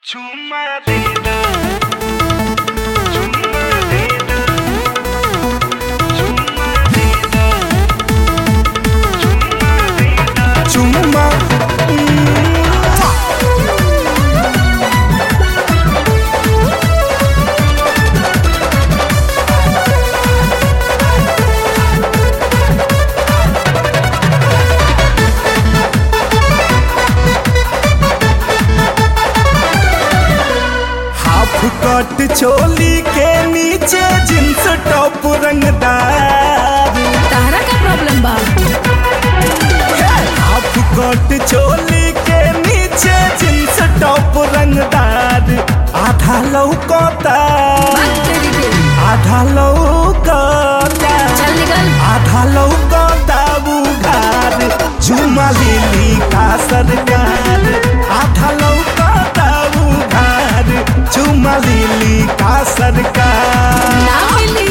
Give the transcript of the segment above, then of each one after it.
चुम्मा देना चुम्मा देना चुम्मा देना चुम्मा देना चुम्मा हाफ कट चोली के नीचे जींस टॉप रंगदार तहरा का प्रॉब्लम बा हाफ कट चोली के नीचे जींस टॉप रंगदार आधा लौकता बात तेरी के आधा लौकता चल निकल आधा लौकता बुघार झुमा लिली का सरकार आधा लौकता बुघार झुमा लिली का सरकार ना मिली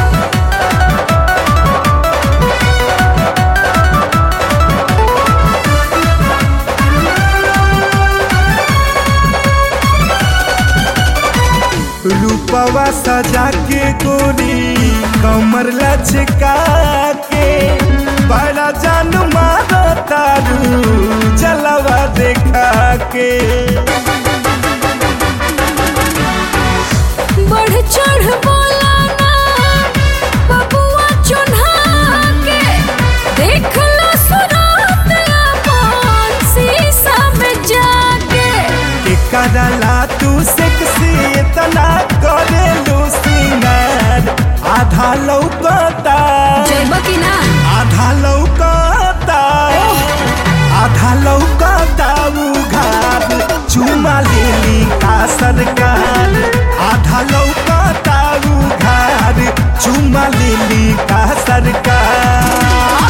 रूपवा सजा के गोरी कमर लचका के बड़ा जान मारो तारू जलवा देखा के बढ़ चढ़ बोला ना बबुआ चुन्हा के देख लो सुरात अपन शीशा में जाके के करला तू सेक्सी इतना करे लू सिंगार आधा लौकता जइब की ना आधा लौकता आधा लौकता उघार चुमा लेली का सरकार आधा लौकता उघार चुमा लेली का सरकार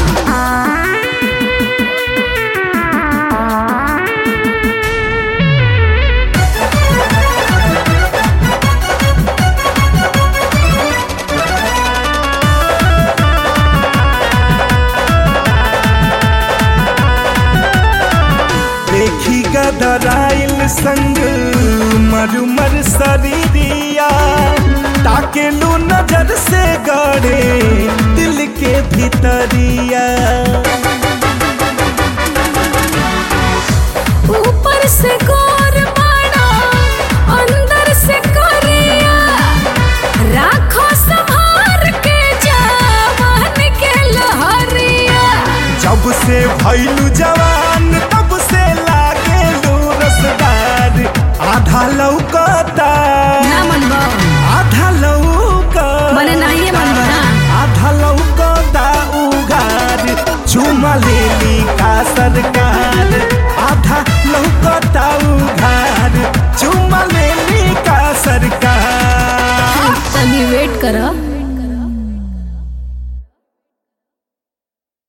देखी गदराइल संग मरुमर शरीरिया ताके लू नजर से गड़े दिल के भीतरिया ऊपर से गोर बाड़ा अंदर से करिया राखो संभार के जवान के लहरिया जब से भैलू जवान तब से लागे लू रसदार आधा लौकता ना मनबो आधा लौकता मने नहीं मनबो ना आधा लौकता उघार चुमा लेली का सरकार आधा लौकता उघार चुमा लेली का सरकार तनी वेट करो